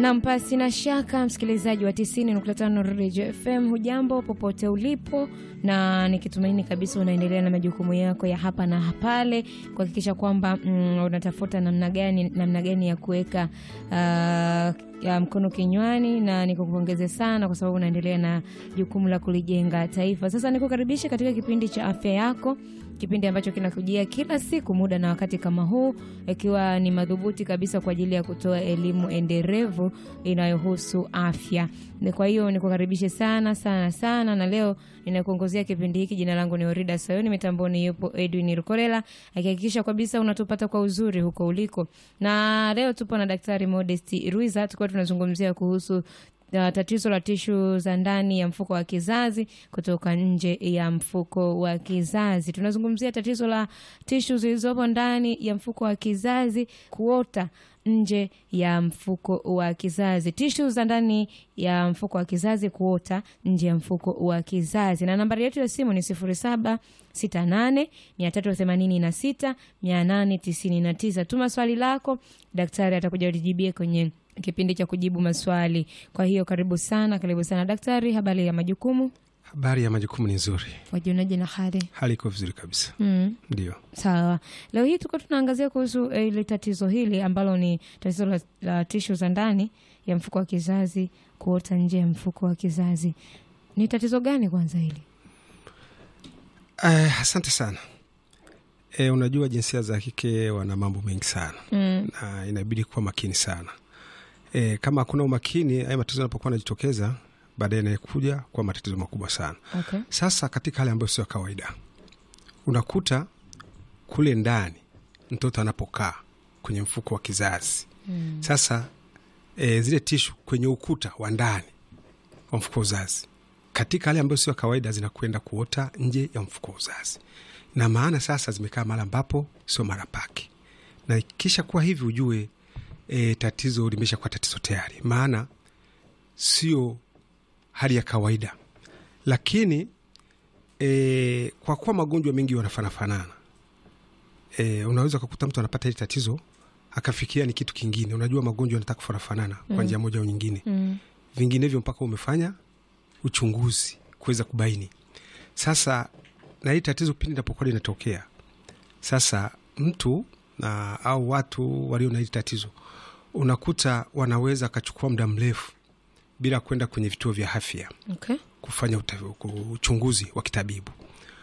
Nam, pasi na shaka, msikilizaji wa 90.5 Radio FM, hujambo popote ulipo, na nikitumaini kabisa unaendelea na majukumu yako ya hapa na pale kuhakikisha kwamba mm, unatafuta namna gani namna gani ya kuweka uh, ya mkono kinywani, na nikukupongeze sana kwa sababu unaendelea na jukumu la kulijenga taifa. Sasa nikukaribisha katika kipindi cha afya yako, kipindi ambacho kinakujia kila siku muda na wakati kama huu, ikiwa ni madhubuti kabisa kwa ajili ya kutoa elimu endelevu inayohusu afya. Kwa hiyo nikukaribishe sana sana sana, na leo ninakuongozea kipindi hiki. Jina langu ni Orida Sayoni, mitamboni yupo Edwin Rukolela akihakikisha kabisa unatupata kwa uzuri huko uliko, na leo tupo na Daktari Modesti Ruiza, tukiwa tunazungumzia kuhusu Uh, tatizo la tishu za ndani ya mfuko wa kizazi kutoka nje ya mfuko wa kizazi. Tunazungumzia tatizo la tishu zilizopo ndani ya mfuko wa kizazi kuota nje ya mfuko wa kizazi, tishu za ndani ya mfuko wa kizazi kuota nje ya mfuko wa kizazi. Na nambari yetu ya simu ni sifuri saba sita nane mia tatu themanini na sita mia nane tisini na tisa. Tuma swali lako, daktari atakuja ulijibie kwenye kipindi cha kujibu maswali. Kwa hiyo karibu sana, karibu sana daktari. Habari ya majukumu? Habari ya majukumu ni nzuri, wajionaje na hali? hali iko vizuri kabisa. Mm. Ndio, Sawa, leo hii tuko tunaangazia kuhusu eh, ile tatizo hili ambalo ni tatizo la, la tishu za ndani ya mfuko wa kizazi kuota nje ya mfuko wa kizazi. Ni tatizo gani kwanza hili? eh, asante sana. Eh, unajua jinsia za kike wana mambo mengi sana Mm. na inabidi kuwa makini sana. Eh, kama hakuna umakini, haya matatizo yanapokuwa yanajitokeza baadaye yanakuja kwa matatizo makubwa sana. Okay. Sasa katika hali ambayo sio ya kawaida, unakuta kule ndani mtoto anapokaa kwenye mfuko wa kizazi Mm. Sasa e, zile tishu kwenye ukuta wa ndani wa mfuko wa uzazi katika hali ambayo sio kawaida zinakwenda kuota nje ya mfuko wa uzazi, na maana sasa zimekaa mahali ambapo sio mara pake, na kisha kuwa hivi ujue e, tatizo limesha kuwa tatizo tayari, maana sio hali ya kawaida. Lakini e, kwa kuwa magonjwa mengi wanafanafanana e, unaweza ukakuta mtu anapata hili tatizo akafikiria ni kitu kingine. Unajua magonjwa yanataka kufanana kwa njia moja au nyingine, Mm. vinginevyo mpaka umefanya uchunguzi kuweza kubaini. Sasa na hili tatizo pindi linapokuwa linatokea, sasa mtu na au watu walio na hili tatizo unakuta wanaweza akachukua muda mrefu bila kwenda kwenye vituo vya afya Okay. kufanya uta- ku- uchunguzi wa kitabibu.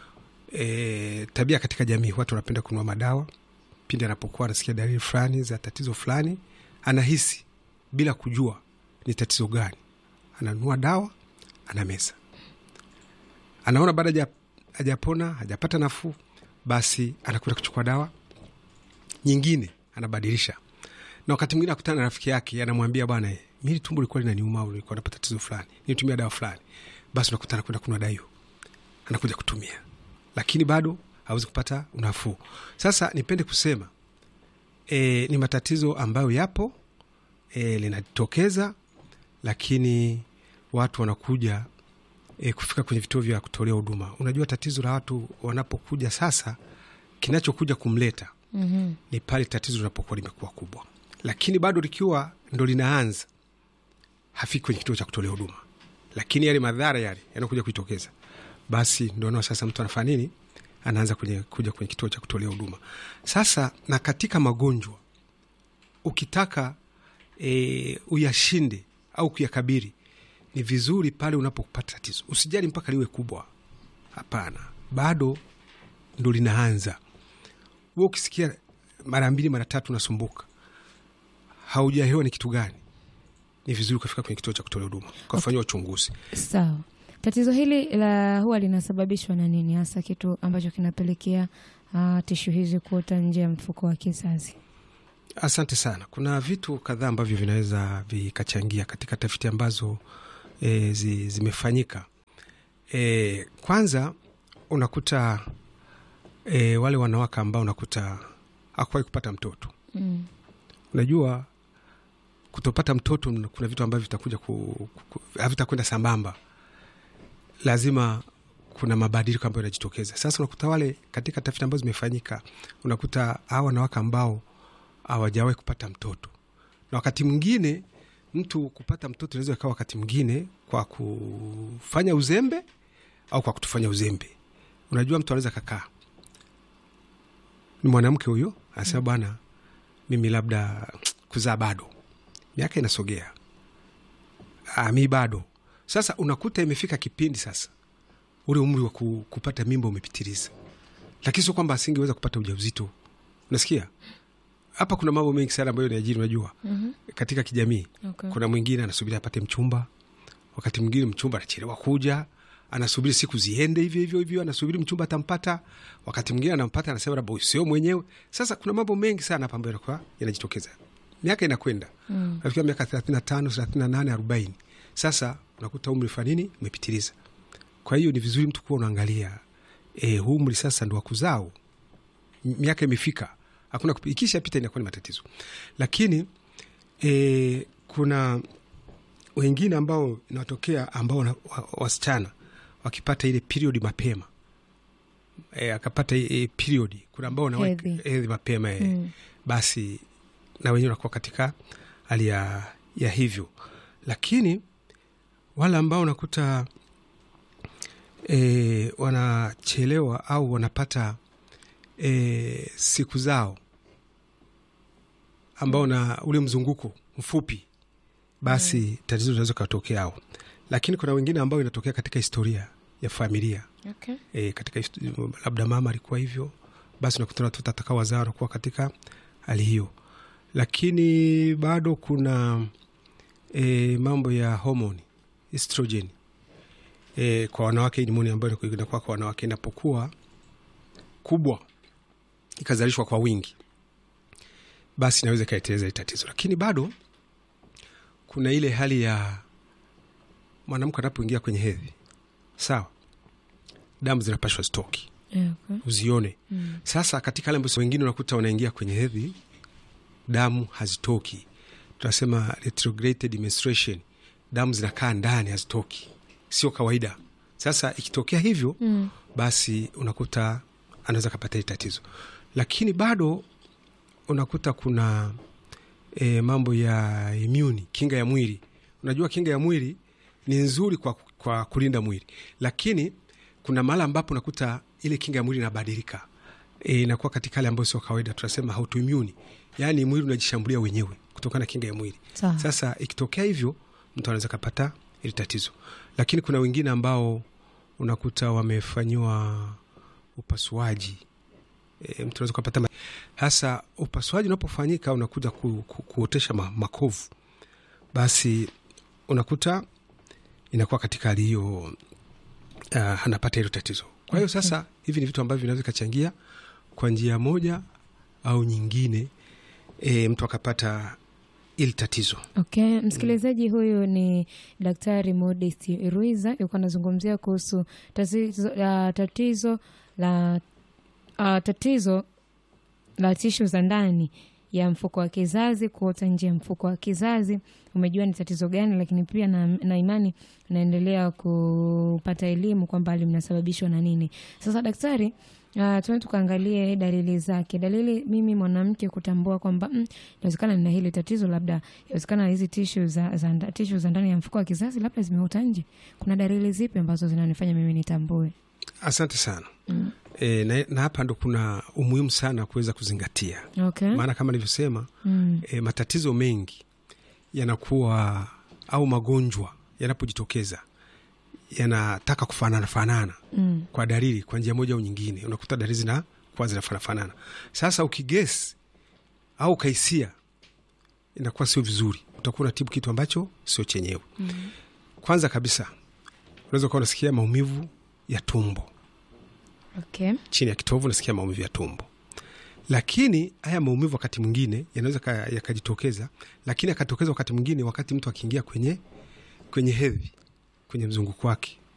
E, tabia katika jamii, watu wanapenda kununua madawa pindi anapokuwa anasikia dalili fulani za tatizo fulani, anahisi bila kujua ni tatizo gani, ananunua dawa, anameza, anaona baada haja- hajapona, hajapata nafuu, basi anakwenda kuchukua dawa nyingine, anabadilisha na wakati mwingine akutana na rafiki yake anamwambia, bwana, eh, mimi tumbo lilikuwa linaniuma au lilikuwa napata tatizo fulani, nitumia dawa fulani. Basi unakuta anakwenda kununua dawa hiyo, anakuja kutumia, lakini bado hawezi kupata unafuu. Sasa nipende kusema e, ni matatizo ambayo yapo e, linatokeza, lakini watu wanakuja e, kufika kwenye vituo vya kutolea huduma. Unajua tatizo la watu wanapokuja sasa, kinachokuja kumleta Mhm. ni pale tatizo linapokuwa limekuwa kubwa, lakini bado likiwa ndo linaanza, hafiki kwenye kituo cha kutolea huduma, lakini yale madhara yale yanakuja kujitokeza, basi ndo nao sasa mtu anafanya nini? Anaanza kwenye, kuja kwenye kituo cha kutolea huduma. Sasa na katika magonjwa ukitaka e, uyashinde au kuyakabiri, ni vizuri pale unapopata tatizo usijali mpaka liwe kubwa. Hapana, bado ndo linaanza we ukisikia mara mbili mara tatu unasumbuka, haujaelewa ni kitu gani, ni vizuri ukafika kwenye kituo cha kutolea huduma ukafanyiwa uchunguzi. Sawa. Tatizo hili la huwa linasababishwa na nini hasa, kitu ambacho kinapelekea uh, tishu hizi kuota nje ya mfuko wa kizazi? Asante sana. Kuna vitu kadhaa ambavyo vinaweza vikachangia katika tafiti ambazo e, zi, zimefanyika. E, kwanza unakuta e, wale wanawake ambao unakuta hakuwahi kupata mtoto Mm. unajua kutopata mtoto kuna vitu ambavyo vitakuja ku, ku, havitakwenda sambamba, lazima kuna mabadiliko ambayo yanajitokeza. Sasa unakuta wale katika tafiti ambazo zimefanyika, unakuta hawa wanawake ambao hawajawahi kupata mtoto, na wakati mwingine mtu kupata mtoto inaweza ikawa wakati mwingine kwa kufanya uzembe au kwa kutufanya uzembe. Unajua, mtu anaweza kakaa, ni mwanamke huyo anasema, bwana, mimi labda kuzaa bado, miaka inasogea, ah, mi bado. Sasa unakuta imefika kipindi sasa, ule umri wa ku, kupata mimba umepitiliza, lakini sio kwamba asingeweza kupata ujauzito. Unasikia hapa kuna mambo mengi sana ambayo niajiri, unajua Mhm. katika kijamii Okay. kuna mwingine anasubiri apate mchumba, wakati mwingine mchumba anachelewa kuja, anasubiri siku ziende hivyo hivyo hivyo, anasubiri mchumba atampata, wakati mwingine anampata, anasema labda huyu sio mwenyewe. Sasa kuna mambo mengi sana hapa ambayo yanakuwa yanajitokeza, miaka inakwenda Mm. nafikia miaka thelathini na tano thelathini na nane arobaini sasa unakuta umri fanini umepitiliza. Kwa hiyo ni vizuri mtu kuwa unaangalia e, huu umri sasa ndo wakuzao, miaka imefika, hakuna kupi- ikishapita inakuwa ni matatizo, lakini e, kuna wengine ambao inatokea ambao wana- wa- wasichana wakipata ile period mapema e, akapata e, period, kuna ambao wanaweka Hedhi. hedhi mapema e, Mm. basi na wenyewe wanakuwa katika hali ya, ya hivyo, lakini wale ambao unakuta e, wanachelewa au wanapata e, siku zao ambao na ule mzunguko mfupi, basi tatizo linaweza katokea ao, lakini kuna wengine ambao inatokea katika historia ya familia Okay. e, katika hist- labda mama alikuwa hivyo, basi unakuta watoto atakao wazaa wanakuwa katika hali hiyo, lakini bado kuna e, mambo ya homoni estrogen e, kwa wanawake, nimoni ambayo inaku- inakuwa kwa wanawake inapokuwa kubwa ikazalishwa kwa wingi, basi inaweza ikaeteleza hili tatizo, lakini bado kuna ile hali ya mwanamke anapoingia kwenye hedhi, sawa, damu zinapashwa stoki Yeah, okay. uzione. Mm. Sasa katika wale ambao wengine unakuta wanaingia kwenye hedhi, damu hazitoki, tunasema retrograde menstruation, damu zinakaa ndani hazitoki, sio kawaida. Sasa ikitokea hivyo Mm. basi unakuta anaweza kapata hili tatizo, lakini bado unakuta kuna e, mambo ya immune, kinga ya mwili. Unajua kinga ya mwili ni nzuri kwa, kwa kulinda mwili, lakini kuna mahala ambapo unakuta ile kinga ya mwili inabadilika, e, inakuwa katika hali ambayo sio kawaida, tunasema autoimmune, yaani mwili unajishambulia wenyewe kutokana na kinga ya mwili. Sawa. Sasa ikitokea hivyo, mtu anaweza kapata ili tatizo, lakini kuna wengine ambao unakuta wamefanyiwa upasuaji e, mtu anaweza kupata ma- hasa upasuaji unapofanyika unakuja ku, ku, kuotesha ma, makovu, basi unakuta inakuwa katika hali hiyo uh, anapata hilo tatizo. Kwa hiyo sasa hivi ni vitu ambavyo vinaweza vikachangia kwa njia moja au nyingine, e, mtu akapata ili tatizo. Okay, msikilizaji huyu ni Daktari Modest Ruiza yuko anazungumzia kuhusu tatizo, uh, tatizo la uh, tatizo la tishu za ndani ya mfuko wa kizazi kuota nje ya mfuko wa kizazi. Umejua ni tatizo gani, lakini pia na, na imani naendelea kupata elimu kwamba linasababishwa na nini. Sasa daktari, uh, tuende tukaangalie dalili zake. Dalili mimi mwanamke kutambua kwamba mm, inawezekana nina hili tatizo, labda inawezekana hizi tishu za, za, nda- tishu za ndani ya mfuko wa kizazi labda zimeota nje. Kuna dalili zipi ambazo zinanifanya mimi nitambue? Asante sana. Mm. E, na, na hapa ndo kuna umuhimu sana kuweza kuzingatia, Okay. maana kama nilivyosema Mm. e, matatizo mengi yanakuwa au magonjwa yanapojitokeza yanataka kufanana fanana Mm. kwa dalili kwa njia moja au nyingine, unakuta dalili zina kuwa zinafanana fanana. Sasa ukigesi au ukaisia, inakuwa sio vizuri, utakuwa unatibu kitu ambacho sio chenyewe. Mm. Kwanza kabisa unaweza kuwa unasikia maumivu ya tumbo Okay. chini ya kitovu, unasikia maumivu ya tumbo, lakini haya maumivu wakati mwingine yanaweza ka- yakajitokeza, lakini akatokeza wakati mwingine wakati mtu akiingia kwenye kwenye hedhi, kwenye mzunguko wake